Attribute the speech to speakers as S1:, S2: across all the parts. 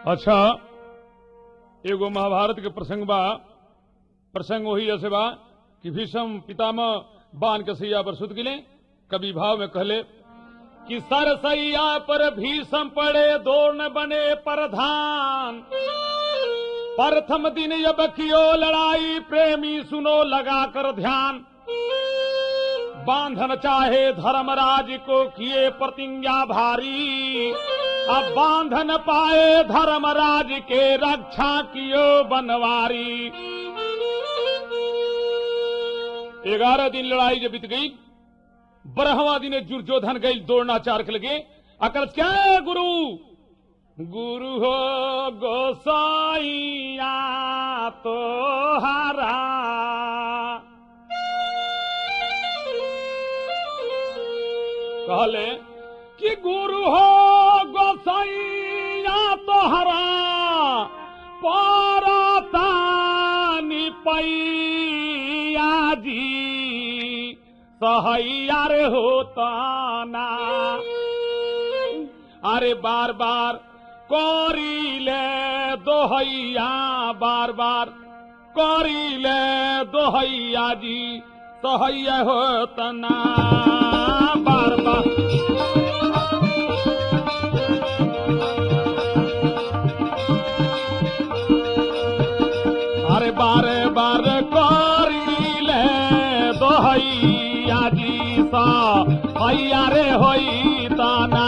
S1: अच्छा एगो महाभारत के प्रसंग बा प्रसंग वही ऐसे बा कि भीषम पितामह बान के सैया पर सुत गिले कभी भाव में कहले कि सर सैया पर भीषम पड़े दो न बने प्रधान प्रथम दिन जब कियो लड़ाई प्रेमी सुनो लगा कर ध्यान बांधन चाहे धर्मराज को किए प्रतिज्ञा भारी अब बांधन पाए धर्मराज के रक्षा कियो बनवारी ग्यारह दिन लड़ाई जब बीत गई बारहवा दिन दुर्योधन गई दौड़ना चार के लगे अकल क्या है गुरु गुरु हो गोसाइया तो हरा कहले कि गुरु हो गोसाइया तो हरा परतानी पैया जी सहैया रे होता ना अरे बार बार करीले दोहैया बार बार करीले दोहैया जी सहैया होता ना बार बार अरे बारे बार करीले दोहैया जी सा हैया रे होई ताना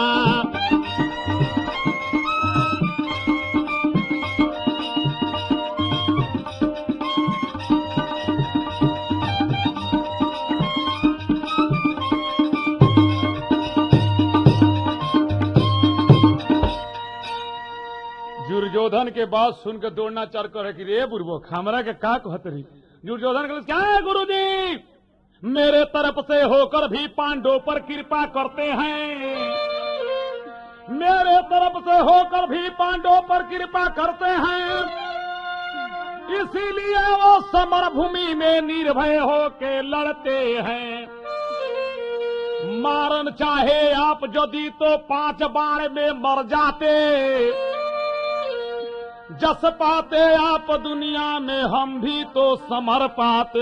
S1: दुर्योधन के बात सुनकर दौड़ना चार कर कि रे बुरबो खामरा के का कहत रही दुर्योधन के क्या है गुरु जी मेरे तरफ से होकर भी पांडवों पर कृपा करते हैं मेरे तरफ से होकर भी पांडवों पर कृपा करते हैं इसीलिए वो समर भूमि में निर्भय होके लड़ते हैं मारन चाहे आप यदि तो पांच बाण में मर जाते जस पाते आप दुनिया में हम भी तो समर पाते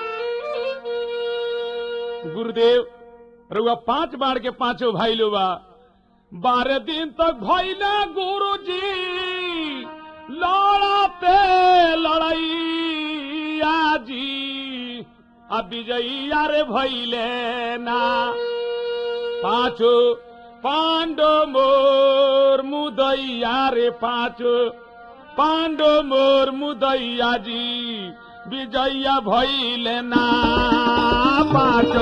S1: गुरुदेव रुआ पांच बार के पांचों भाई लोबा बारह दिन तक भैले गुरु जी लड़ाते लड़ैया जी अब विजयिया रे भैले ना पांचो पांडो मोर मुदैया रे पांचो पांडो मोर मुदैया जी विजया भैले ना पाँचो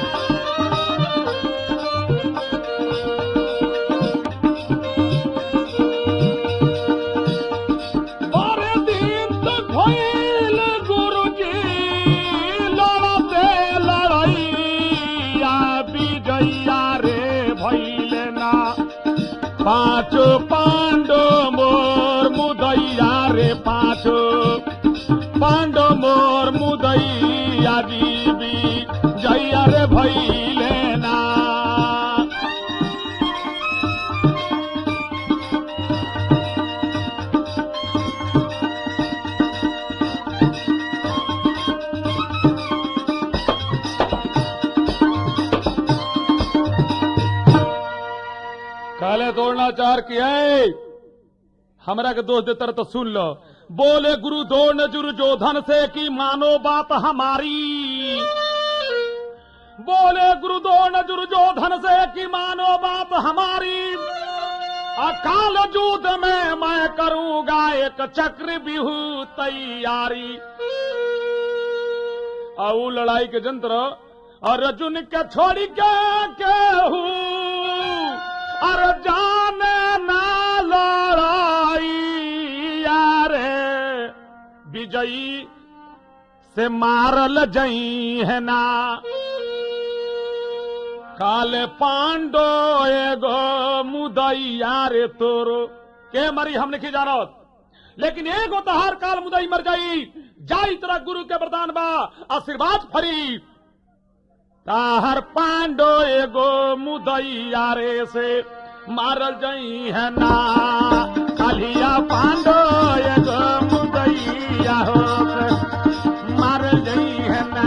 S1: बारह दिन तक भैल गुरु जी लड़ते लड़ैया विजया रे भैले ना पाँचो पांडो मोर मुदैया रे पाँचो पांडो मोर मुदैया जीवी जैया रे भैले ना काले दौड़ना चार किया है हमरा के दोस्त देतर तो सुन लो बोले गुरु दौड़ दुर्योधन से कि मानो बात हमारी बोले गुरु दौड़ दुर्योधन से कि मानो बात हमारी अकाल युद्ध में मैं करूंगा एक चक्र बिहू तैयारी और लड़ाई के जंत्र और अर्जुन के छोड़ी के केहू और जाने ना लड़ाई यारे विजयी से मारल जई है ना काले पांडो एगो मुदैया रे तोरो के मरी हम नहीं जानत लेकिन एगो तहार काल मुदई मर जाई जाई तेरा गुरु के वरदान बा आशीर्वाद फरी ताहर पांडो एगो मुदैया रे से मारल जई है ना
S2: कालिया पांडो एगो मुदैया हो मार गई है ना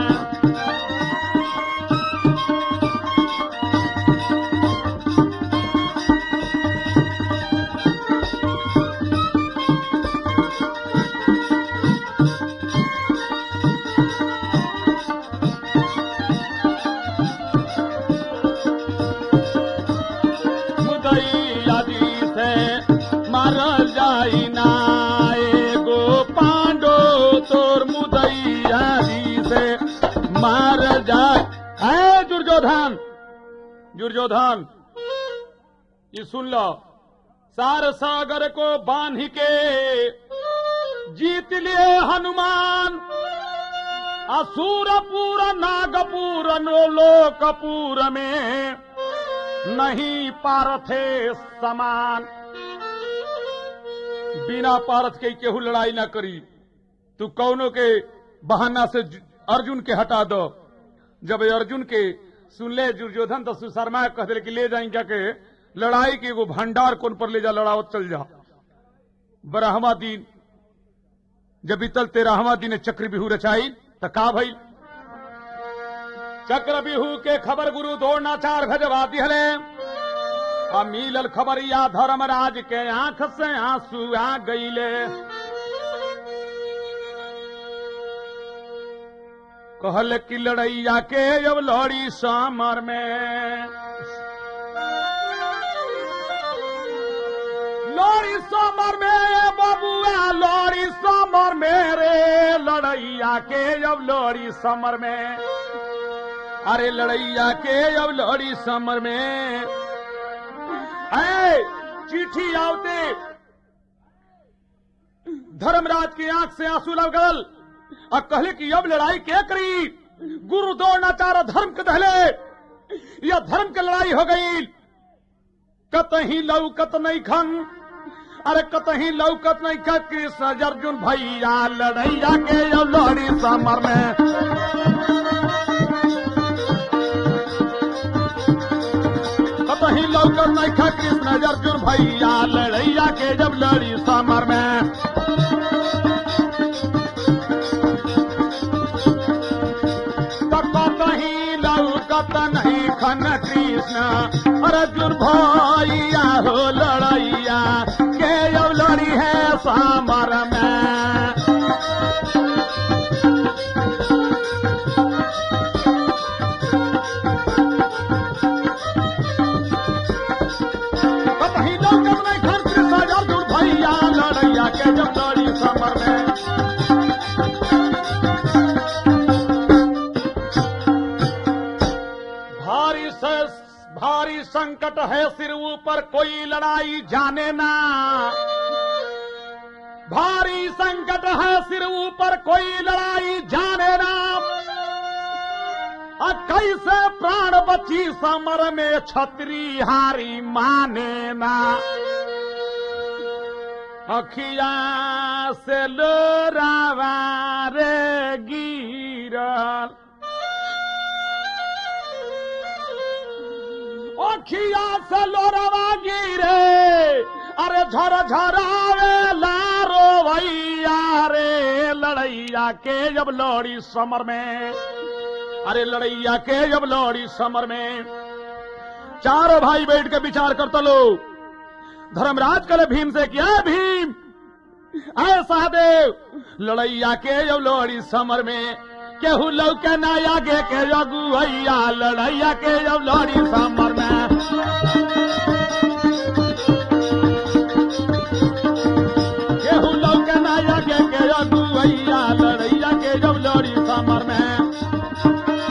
S2: मुदैया जी से मार जाई ना एगो पांडो तोर मुदैया जी से मार जाए है दुर्योधन दुर्योधन ये सुन लो सार सागर को बांध के जीत लिए हनुमान असुरपुर नागपुर लोकपुर में नहीं पारथे समान बिना पारथ के केहू लड़ाई ना करी तू कौनो के बहाना से ज- अर्जुन के हटा दो जब ये अर्जुन के सुन ले दुर्योधन तो सुशर्मा कह दिले कि ले जाई क्या के लड़ाई के एगो भंडार कौन पर ले जा लड़ाओ चल जा बरहवा दिन जब बीतल तेरहवा दिन चक्र बिहू रचाई त का भई चक्र बिहू के खबर गुरु द्रोणाचार भजवा दिहले आ मिलल खबरिया धर्मराज के आंख से आंसू आ गईले कहल कि लड़ैया के अब लड़ी समर में लड़ी समर में बबुआ लड़ी समर में रे लड़ैया के अब लड़ी समर में अरे लड़ैया के अब लड़ी समर में ऐ चिट्ठी आवते धर्मराज की आंख से आंसू लग गल और कहले कि अब लड़ाई क्या करी गुरु द्रोणाचार्य धर्म के दहले यह धर्म की लड़ाई हो गई कतही लौकत नहीं खन अरे कतही लौकत नहीं खन कृष्ण अर्जुन भैया लड़ैया के अब लड़ी समर में कतही लौकत नहीं खा कृष्ण अर्जुन भैया लड़ैया के जब लड़ी समर में कहीं लौकत नहीं खन कृष्ण अर्जुन भैया हो लड़ैया के जब लड़ी है समर में कहीं लौकत नहीं खन कृष्ण अर्जुन भैया लड़ैया के जब लड़ी समर में भारी से भारी संकट है सिर ऊपर कोई लड़ाई जाने ना भारी संकट है सिर ऊपर कोई लड़ाई जाने ना आ कैसे प्राण बची समर में छतरी हारी माने ना अखिया से लोरावा रे गिरल ओखिया से लोरवा गिरे अरे झर झरावे लारो भैया रे लड़ैया के जब लड़ी समर में अरे लड़ैया के जब लड़ी समर में चारों भाई बैठ के विचार करता लो धर्मराज करे भीम से क्या भीम ऐसा देव लड़ैया के जब लड़ी समर में केहू लौके ना आगे के जगुआ लड़ैया के जब लड़ी समर में केहू लौके ना आगे के जगुआ लड़ैया के जब लड़ी समर में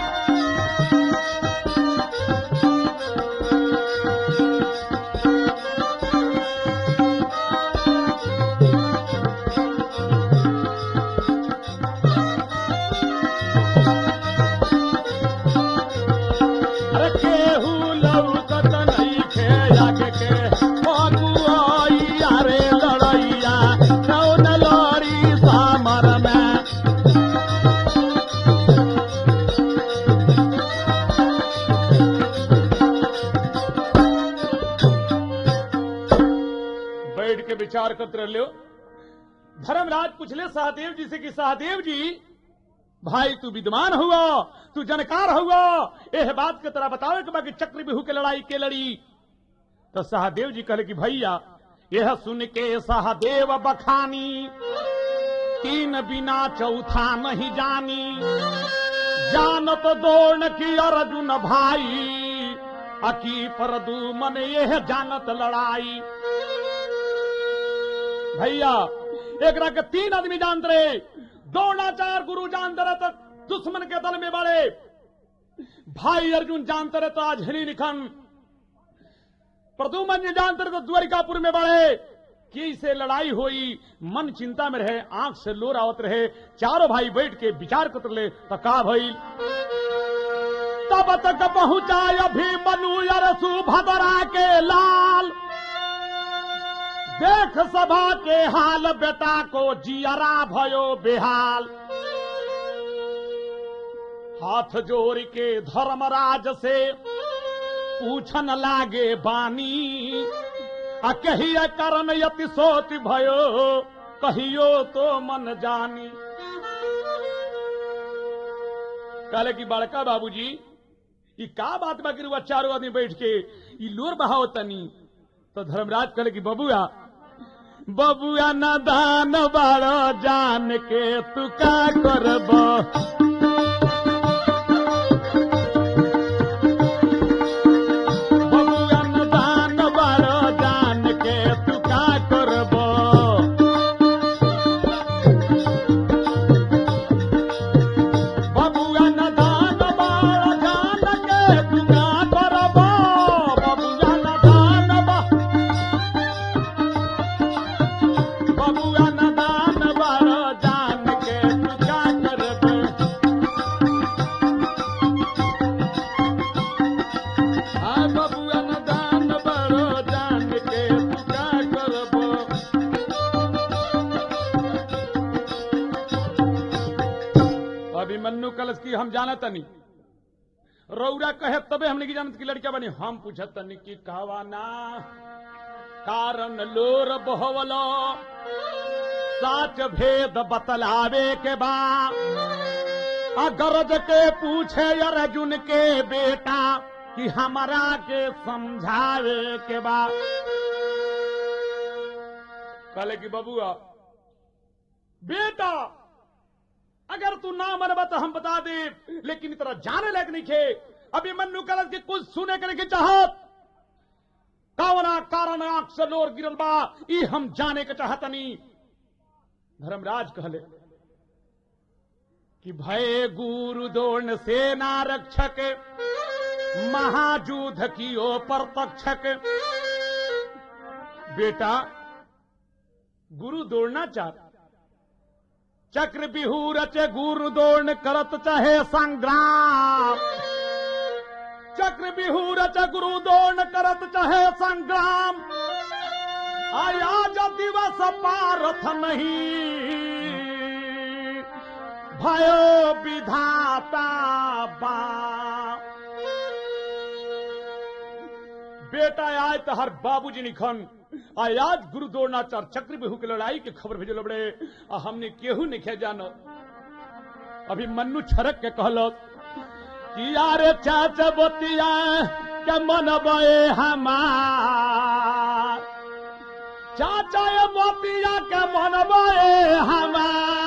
S2: अरे केहू लौकत नहीं खे आगे के अगुआइया रे लड़ैया कौन लड़ी सामर में
S1: विचार करते रहो धर्मराज पूछले सहदेव जी से कि सहदेव जी भाई तू विद्वान हुआ तू जानकार हुआ एह बात के तरह बतावे कि बाकी चक्र बिहू के लड़ाई के लड़ी तो सहदेव जी कहले कि भैया यह सुन के सहदेव बखानी तीन बिना चौथा नहीं जानी जानत दौड़ की अर्जुन भाई अकी पर दू मन यह जानत लड़ाई भैया एक के तीन आदमी जानते रहे द्रोणाचार गुरु जानते रहे तो दुश्मन के दल में बड़े भाई अर्जुन जानते रहे तो आज हिली निखन प्रदुमन जी जानते रहे तो द्वारिकापुर में बड़े की से लड़ाई हुई मन चिंता में रहे आंख से लोर आवत रहे चारों भाई बैठ के विचार करते रहे तो का भइल तब तक पहुंचा अभी मनु अरसु भदरा के लाल देख सभा के हाल बेटा को जियरा भयो बेहाल हाथ जोड़ के धर्मराज से पूछन लागे बानी आ कहिए करन यति सोति भयो कहियो तो मन जानी कहले कि बड़का बाबूजी ई का बात बा कि चारों आदमी बैठ के ई लोर बहाव तनी तो धर्मराज कहले कि बबुआ बबुआ न दान बारो जान के तू का करब बबुआ न दान बारो जान के तू का करब बबुआ न दान बारो जान के तू का करब बबुआ न दान बा बबुआ न दान बारो जान के तू का करब आ बबुआ न दान बारो जान के तू का करब अभिमन्यु कलश की हम जानत नहीं रौरा कहे तबे हमने की जानत की लड़किया बनी हम पूछत तनी की कहवाना कारण लोर बहवलो साच भेद बतलावे के बा अगरज के पूछे अर्जुन के बेटा कि हमारा के समझावे के बा कहले कि बबुआ बेटा अगर तू ना मनबा तो हम बता दे लेकिन इतना जाने लायक नहीं खे अभी मन्नू कलश के कुछ सुने के नहीं चाहत कावना कारण आंख से लोर गिरल बा ई हम जाने के चाहतनी धर्मराज कहले कि भय गुरु दोर्ण सेना रक्षक महाजूध की ओ परतक्षक बेटा गुरु दौड़ना चाहता चक्र बिहू रचे गुरु दौड़ करत चाहे संग्राम चक्र बिहू रचे गुरु दौड़ करत चाहे संग्राम आया जो दिवस पारथ नहीं भयो विधाता बा बेटा आय तो हर बाबूजी निखन आज गुरु द्रोणाचार चक्र बिहू के लड़ाई के खबर भेजल बड़े आ हमने केहू नहीं खे जानो अभी मन्नू छरक के कहलो कि यार चाचा बोतिया के मन बे हमार चाचा ये मोतिया के मन बे हमार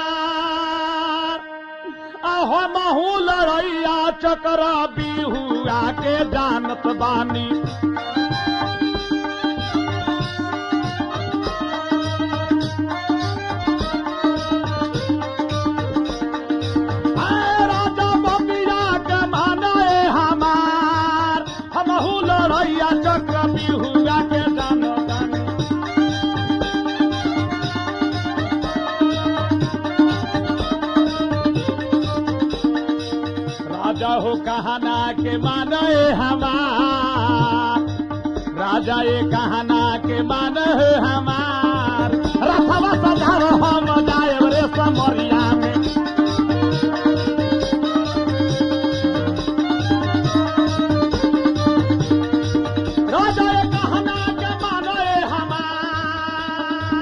S1: आहो महू लड़ैया चक्र बिहू आके जानत बानी आए राजा बबिया के माने हमार हमहू लड़ैया चक्र बिहुआ के जानो जानी राजा हो कहना के माने हमार राजा ये कहना के माने हमार रथवा सधार हम जाए रे समरिया में राजा ये कहना के माने हमार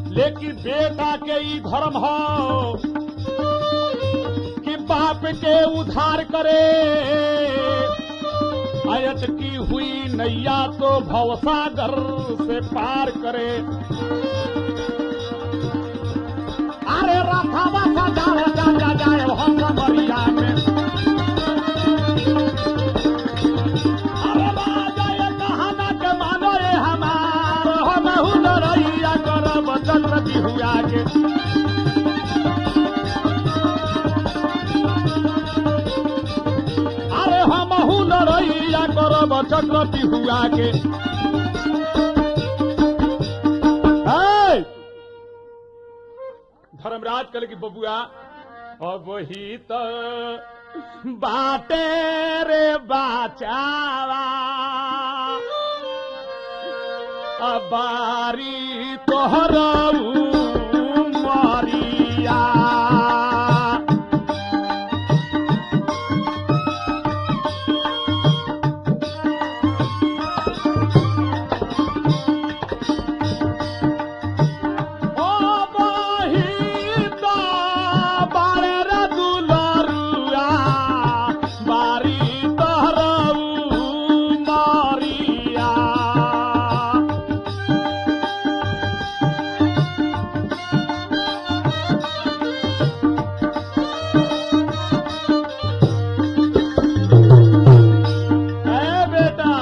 S2: लेकिन बेटा के ई धर्म हो कि बाप के उधार करे अयत की हुई नैया तो भवसागर से पार करे अरे रथा बसा जाए जा जा जाए हम मरिया में अरे बाजा ये कहाना के मानो ये हमार हम हुनरैया करब चक्र हुआ के अरे हम हुनरैया करब चक्र हुआ के है। धर्मराज कल की बबुआ अब वही तो बाटे रे बाचावा अबारी तोहर मारिया ओ बहिता बारे रे दुलरुआ बारी तोहरऊ मारिया ए बेटा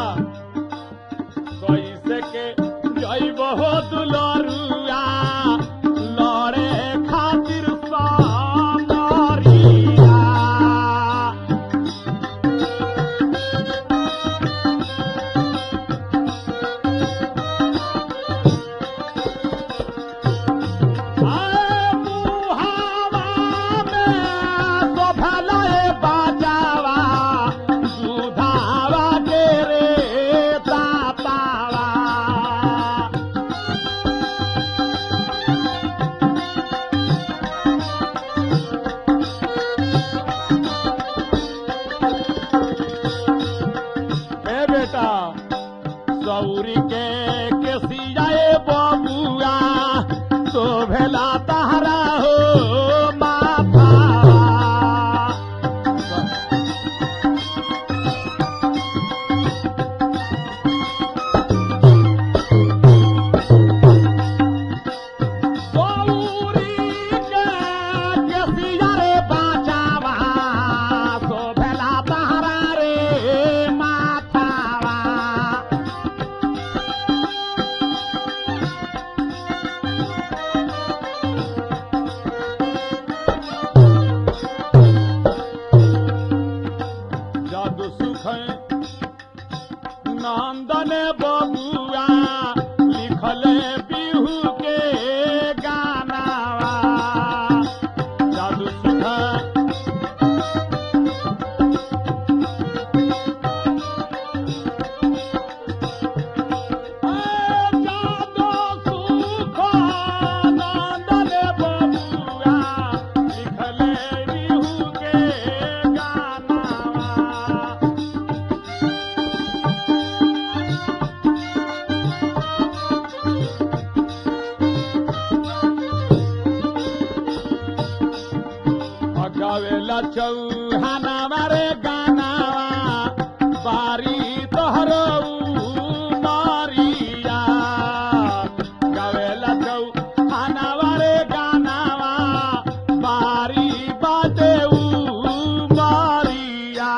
S2: कैसे के जैब हो दुलरुआ लड़े खातिर सामरिया आए मुहावा में तो भलाए बाजावा सुधावा के रे तातावा ए बेटा सौरी के केसियाए बबुआ तो भेला तहरा हो माथा सौरी के केसिया रे बाचावा तो भेला तहरा रे माथावा जादू सुख नंदन बबुआ लिखल बिहू के गानावा जादू सुख जादू सुख नंदन बबुआ लिखल बिहू के गानावा गावेला चौहाना मारे गानावा बारी तोहर मारिया गावेला चौहाना मारे गानावा बारी बाटे मारिया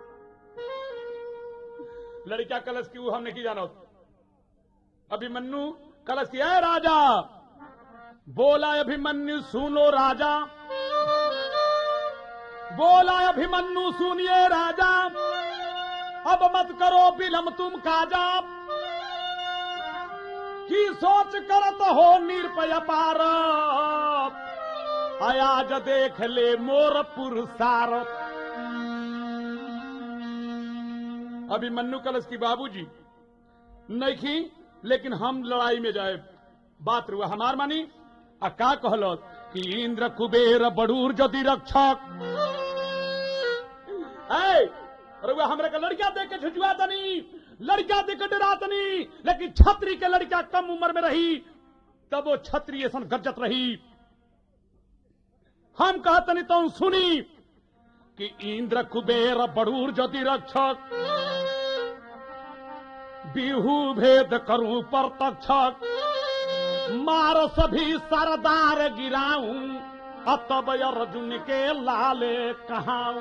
S2: लड़का कलश की वो हमने की जाना अभिमन्यु कलश की है राजा बोला अभिमन्यु सुनो राजा बोला अभिमन्यु सुनिए राजा अब मत करो विलम तुम काजा की सोच करत हो निरपय पार अयाज देख ले मोर पुरसार अभिमन्यु कलश की बाबूजी नहीं लेकिन हम लड़ाई में जाए बात रुआ हमार मानी आ का कहलो कि इंद्र कुबेर बड़ूर जदि रक्षक है रुआ हमरे का लड़का देख के झुझुआ तनी लड़का देख के डरा तनी लेकिन छतरी के लड़का कम उम्र में रही तब वो छत्री ऐसा गरजत रही हम कहतनी तो सुनी कि इंद्र कुबेर बड़ूर ज्योति रक्षक बिहू भेद करूं पर तक्षक मार सभी सरदार गिराऊं अतब अर्जुन के लाले कहाऊं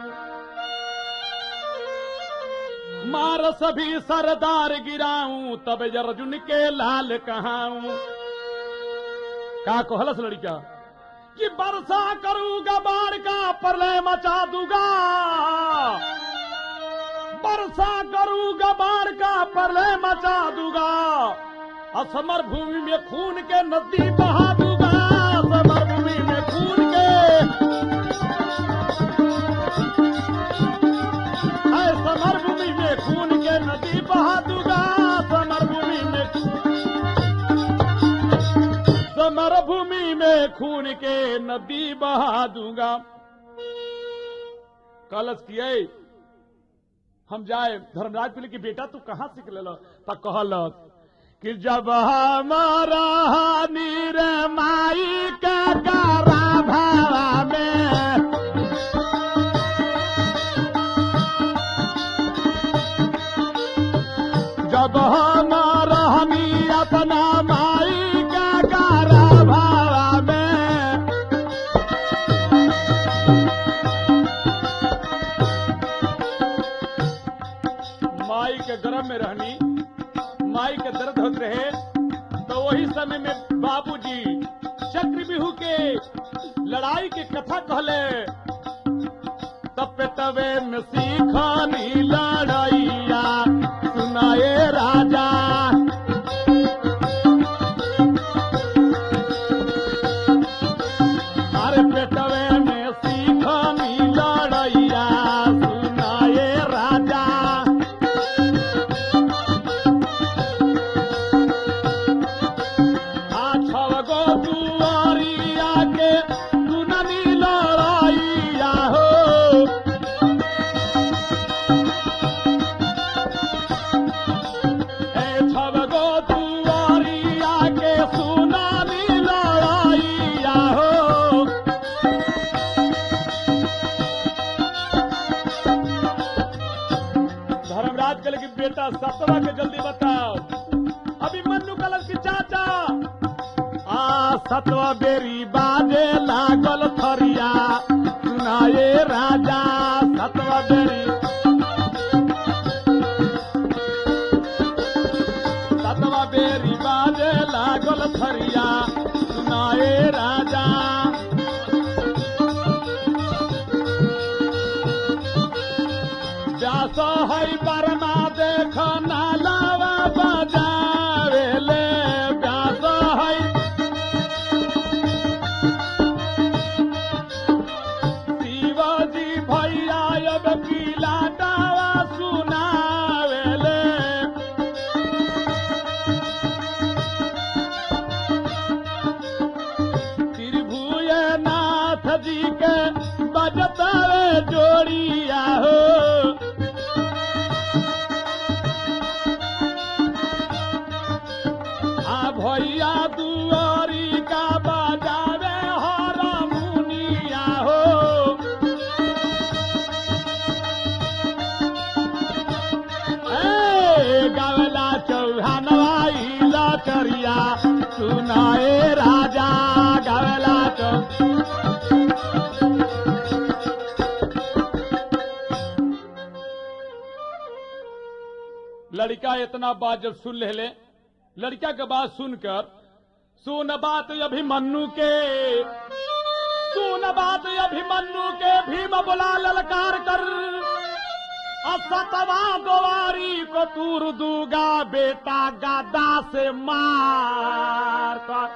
S2: मार सभी सरदार गिराऊं तब अर्जुन के लाल कहाऊं का कहलस लड़का कि वर्षा करूंगा बाढ़ का प्रलय मचा दूंगा वर्षा करूंगा बाढ़ का प्रलय मचा दूंगा असमर भूमि में खून के नदी बहा दूंगा असमर भूमि में खून के ऐ समर भूमि में खून के नदी बहा दूंगा समर भूमि में समर भूमि में खून के नदी बहा दूंगा कलश किए हम जाए धर्मराज पिले की बेटा तू कहाँ सीख ले तो कहलक कि जब हमारा नीर माई का गारा भावा में जब हमारा हमी अपना माई का गारा भावा में माई के गर्भ में रहनी माई के दर्द होते रहे तो वही समय में बाबूजी चक्रव्यूह के लड़ाई की कथा कहले तब पे तवे में सीखानी लड़ाइया सुनाए राजा अरे पेटवे में सीखानी लड़ाइया सुनाए राजा आ छव गो दुआरिया के सुननी लड़ाइया हो ए छव गो दुआरिया के सुनानी लड़ाइया हो धर्मराज कल की बेटा सतवा के जल्दी बताओ अभी मन्नू कलर की चाचा आ सतवा बेरी बाजे लागल थरिया सुनाए राजा सतवा बेरी सतवा बेरी बाजे लागल थरिया सुनाए राजा व्यास है परमा देख नालावा बजावेले व्यास है शिवाजी भैया अब पीला दावा सुनावेले त्रिभुज नाथ जी के बजतावे जोड़िया हो आ भैया दुआरी का बजावे हर मुनिया हो ए गवला चौहानवाई लचरिया सुनाए राजा गवला चौ लड़का इतना बात जब सुन ले ले लड़का के बात सुनकर सुन बात अभिमन्यु के सुन बात अभिमन्यु के भीम बुला ललकार कर असतवा गोवारी को तूर दूगा बेटा गादा से मार कर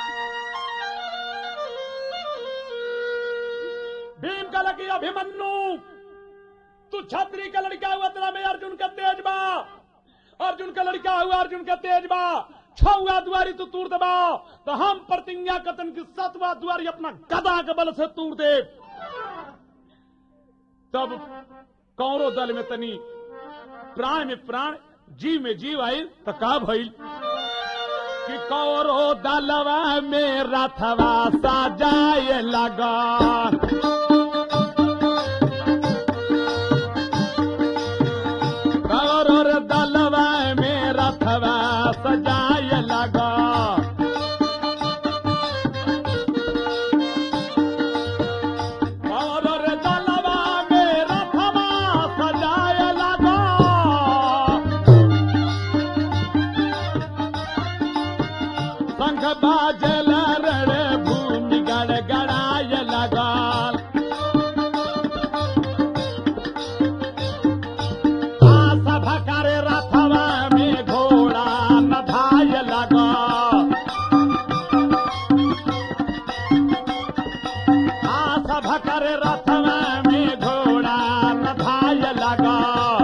S2: भीम का लगी अभिमन्यु तू छत्री का लड़का हुआ तेरा में अर्जुन का तेज बा अर्जुन का लड़का हुआ अर्जुन का तेज बा छुआ दुआरी तू तूर दबा तो हम प्रतिज्ञा कतन की सतवा दुआरी अपना गदा के बल से तूर दे तब कौरो दल में तनी प्राण में प्राण जीव में जीव आई तो का भइल कि कौरो दलवा में रथवा सजाए लगा कौरो रे दलवा में रथवा सजाए लगा कौरो रे दलवा में रथवा सजाए लगा शंख बाजल रण भूमि गड़ गड़ाय लगाल आस भकर रथवा में घोड़ा नधाय लगा आस भकर रथवा में घोड़ा नधाय लगा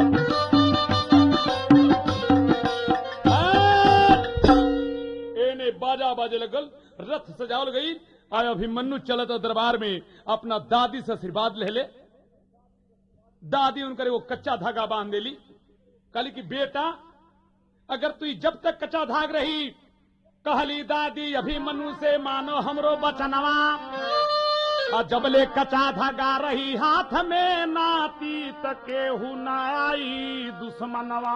S2: एने बाजा बाजे लगल रथ सजावल गई आय अभिमन्यु चलत दरबार में अपना दादी से आशीर्वाद ले ले दादी उनकर वो कच्चा धागा बांध देली कहली कि बेटा अगर तू जब तक कच्चा धाग रही कहली दादी अभिमन्यु से मानो हमरो बचनवा आ जबले कच्चा धागा रही हाथ में नाती तके हु ना आई दुश्मनवा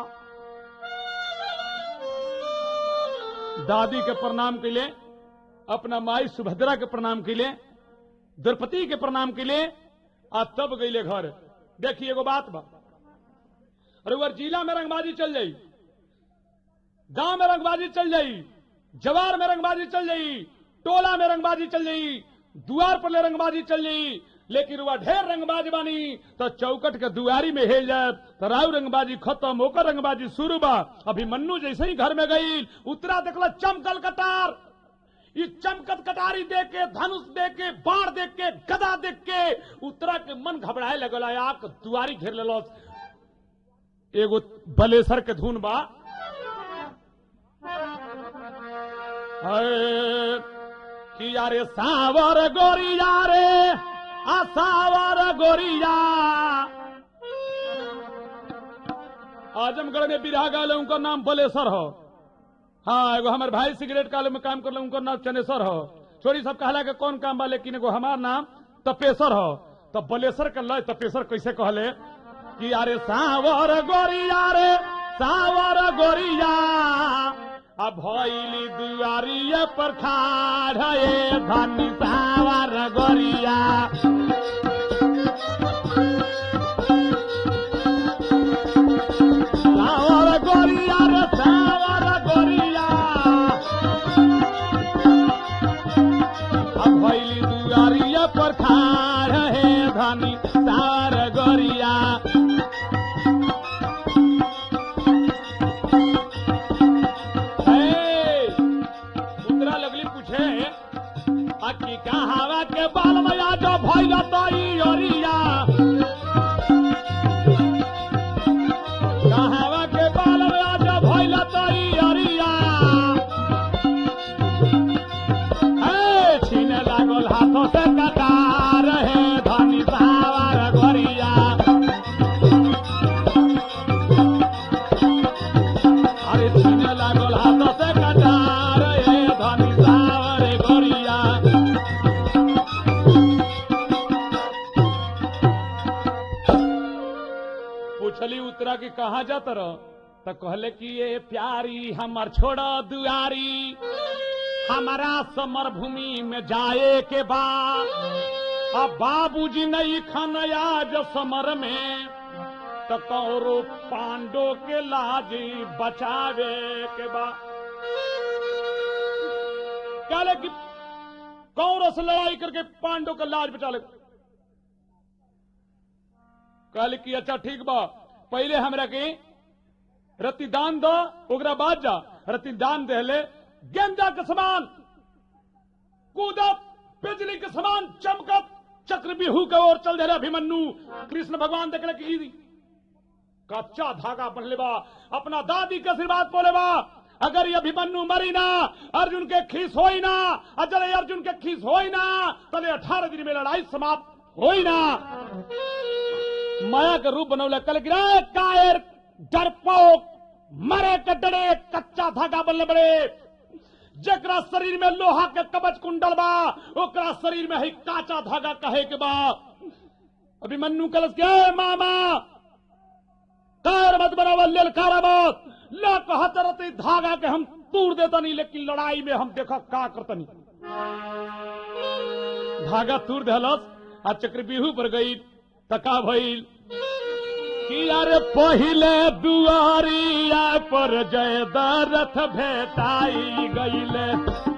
S2: दादी के प्रणाम के लिए अपना माई सुभद्रा के प्रणाम के लिए द्रौपदी के प्रणाम के लिए आ तब गईले घर देखिए एगो बात बा अरे वो जिला में रंगबाजी चल जाई गांव में रंगबाजी चल जाई जवार में रंगबाजी चल जाई टोला में रंगबाजी चल जाई दुआर पर ले रंगबाजी चल जाई लेकिन वह ढेर रंगबाज बानी तो चौकट के दुआरी में हेल जाए तो राव रंगबाजी खत्म होकर रंगबाजी शुरू बा अभी मन्नू जैसे ही घर में गई उतरा देखला चमकल कटार ई चमकत कटारी देख के धनुष देख के बाढ़ देख के गदा देख के उतरा के मन घबराए लगल आक दुआरी घेर लेलो एगो बलेसर के धुन बा हाय, कि यारे सावर गोरिया रे आ सावर गोरिया आजमगढ़ में बिरहा गाले उनका नाम बलेसर हो हाँ एगो हमारे भाई सिगरेट काले में काम कर उनका नाम चनेसर हो छोरी सब कहला के कौन काम बा लेकिन एगो हमार नाम तपेसर हो तो बलेसर के लय तपेसर कैसे कहले कि अरे सावर गोरिया रे सावर गोरिया अब भैली दुआरिये पर खाड़ हे धनी सावर गोरिया सावर गोरिया रे सावर गोरिया अब भैली दुआरिये पर खाड़ हे धनी सावर गोरिया हे, मुद्रा लगली पूछे अक्की कहावा के बाल मया जो भैल तई ओरिया कहावा के बाल मया जो भैल तई ओरिया हे, छीने लागल हाथों से कटार है धनी सावर गोरिया अरे छीने लागल हाथों से कटार है धनी सावर गोरिया पूछली उतरा कि कहाँ जात रह तो कहले कि ये प्यारी हमर छोड़ा दुआरी हमारा समर भूमि में जाए के बाद अब बाबूजी नहीं खन आज समर में तो कौरो पांडो के लाजी बचावे के बाद कहले कि कौरो से लड़ाई करके पांडो का लाज बचा ले कहले कि अच्छा ठीक बा पहले हमरा के रतिदान दो ओकरा बाद जा रतिदान देले गेंदा के समान कूदत बिजली के समान चमकत चक्र बिहू के ओर चल दे अभिमन्यु कृष्ण भगवान देखले कि ई कच्चा धागा बनले बा अपना दादी के आशीर्वाद बोले बा अगर ये अभिमन्यु मरी ना अर्जुन के खीस होई ना अजर अर्जुन के खीस होई ना तले अठारह दिन में लड़ाई समाप्त होई ना माया के रूप बनौले कल गिरा कायर डरपोक मरे के डरे कच्चा धागा बनले बड़े जकरा शरीर में लोहा के कवच कुंडल बा ओकरा शरीर में है काचा धागा कहे के बा अभिमन्यु कलश के "ए मामा कार मत बनावल ललकारा मत ला कहत रहते धागा के हम तोड़ देतनी लेकिन लड़ाई में हम देखा का करतनी धागा तूर देहलस आ चक्रव्यूह पर गई तका भइल कि अरे पहिले दुआरिया पर जय दरथ भेटाई गईले